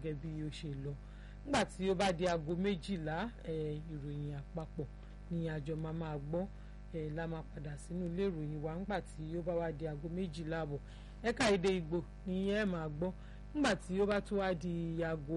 gẹ́gẹ́ bí ó ṣe lọ nígbà tí ó bá di aago méjìlá ìròyìn àpapọ̀ ni àjọ máa máa gbọ́ la máa padà sínú ilé ìròyìn wa nígbà tí ó bá wá di aago méjìlá àbọ̀ ẹ̀ka èdè Ìgbò ni ẹ máa gbọ́ nígbà tí ó bá tún wá di aago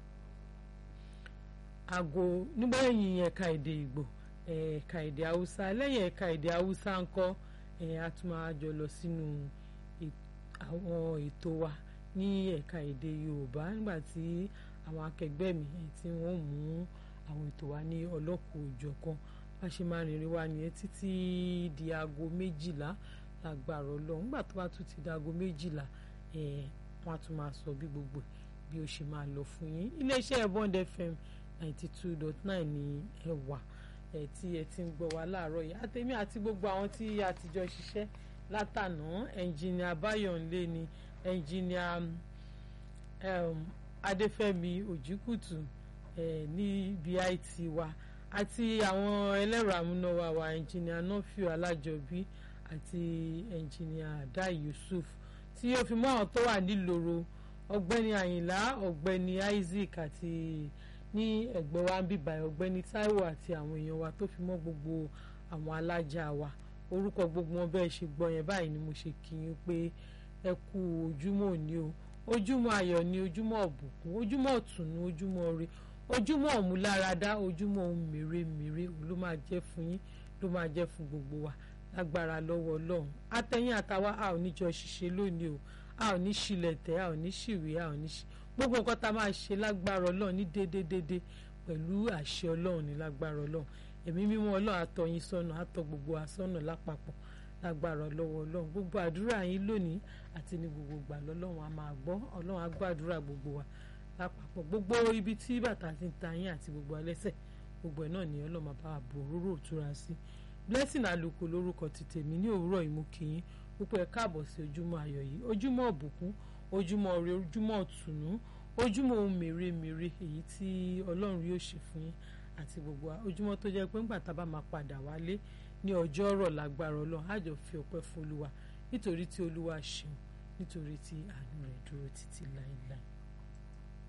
aago nígbà yẹn ẹ̀ka èdè Ìgbò ẹ̀ka èdè Haúsá lẹ́yìn ẹ̀ka èdè Haúsá ńkọ́ a tún máa jọ lọ sínú àwọn ètò wa ní ẹ̀ka èdè Yorùbá nígbà tí àwọn akẹgbẹ́ mi tí wọ́n mú àwọn ètò wa ní ọlọ́kùn òjọ̀kan bá ṣe máa rìnrìn wa nìyẹn títí di aago méjìlá lágbára Ọlọ́run nígbà tó bá tún ti di aago méjìlá wọ́n á tún máa sọ bí gbogbo bí ó ṣe máa lọ fún yín iléeṣẹ́ Bond FM ninety two dot nine ní ẹ wà ẹ tí ẹ ti ń gbọ́ wa láàárọ̀ yìí àtẹ̀mí àti gbogbo àwọn tí a ti jọ ṣiṣẹ́ látànà ẹnjìnìà Báyọ̀nlé ni ẹnjìnìà Adéfẹ́mi Òjìkùtù ní BIT wa àti àwọn ẹlẹ́rọ amúnáwá wa ẹnjìnìà Nọ́fíù Alájọbí àti ẹnjìnìà Dá Yusuf tí ó fi mọ́ àwọn tó wà nílòro ọ̀gbẹ́ni Àyìnlá ọ̀gbẹ́ni Isaac àti ní ẹ̀gbẹ́ wa ń bíbá ọ̀gbẹ́ni Táíwò àti àwọn èèyàn wa tó fi mọ́ gbogbo àwọn alájà wa orúkọ gbogbo wọn bẹ́ẹ̀ ṣe gbọ́ yẹn báyìí ni mo ṣe kí yín pé ẹ kú ojúmọ́ òní o ojúmọ́ ayọ̀ ni ojúmọ́ ọ̀bùkún ojúmọ́ ọ̀tùnú ojúmọ́ ire ojúmọ́ ọ̀múláradá ojúmọ́ ohun mèremère òun ló máa jẹ́ fún yín ló máa jẹ́ fún gbogbo wa lágbára lọ́wọ́ ọlọ́run àtẹ̀yìn àtàwa a ò ní jọ ṣiṣẹ́ lónìí o a ò ní ṣílẹ̀ tẹ̀ a ò ní ṣìwé a ò ní ṣí gbogbo nǹkan tá a máa ṣe lágbára ọlọ́run ní déédéédéé pẹ̀lú àṣẹ ọlọ́run ní lágbára ọlọ́run ẹ̀mí mímọ́ ọlọ́run àtọ́ yín sọ́nà àtọ́ gbogbo àsọ́nà lápapọ̀ lágbára lọ́wọ́ ọlọ́run gbogbo àdúrà yín lónìí àti ní gbogbo ìgbà lọ́lọ́run a máa gbọ́ ọlọ́run á gbọ́ àdúrà gbogbo wa lápapọ̀ gbogbo ibi tí bàtà ti ń ta yín àti gbogbo alẹ́sẹ̀ gbogbo ẹ̀ náà ni ọlọ́run máa bá wa bò róró òtúra sí blessing àlùkò lórúkọ ti tèmi ní òwúrọ̀ ìmúkìyín púpọ̀ ẹ káàbọ̀ sí ojúmọ́ ayọ̀ yìí ojúmọ́ ọ̀bùkún ojúmọ́ ire ojúmọ́ ọ̀tùnú ojúmọ́ ohun mèremère èyí tí ọlọ́run yóò ṣe fún yín àti gbogbo wa ojúmọ́ tó jẹ́ pé ńgbà tá a bá máa padà wálé ní ọjọ́ ọ̀rọ̀ lágbára ọlọ́run á jọ fi ọpẹ́ fún olúwa nítorí tí olúwa ṣeun nítorí tí àánú rẹ̀ dúró títí láéláé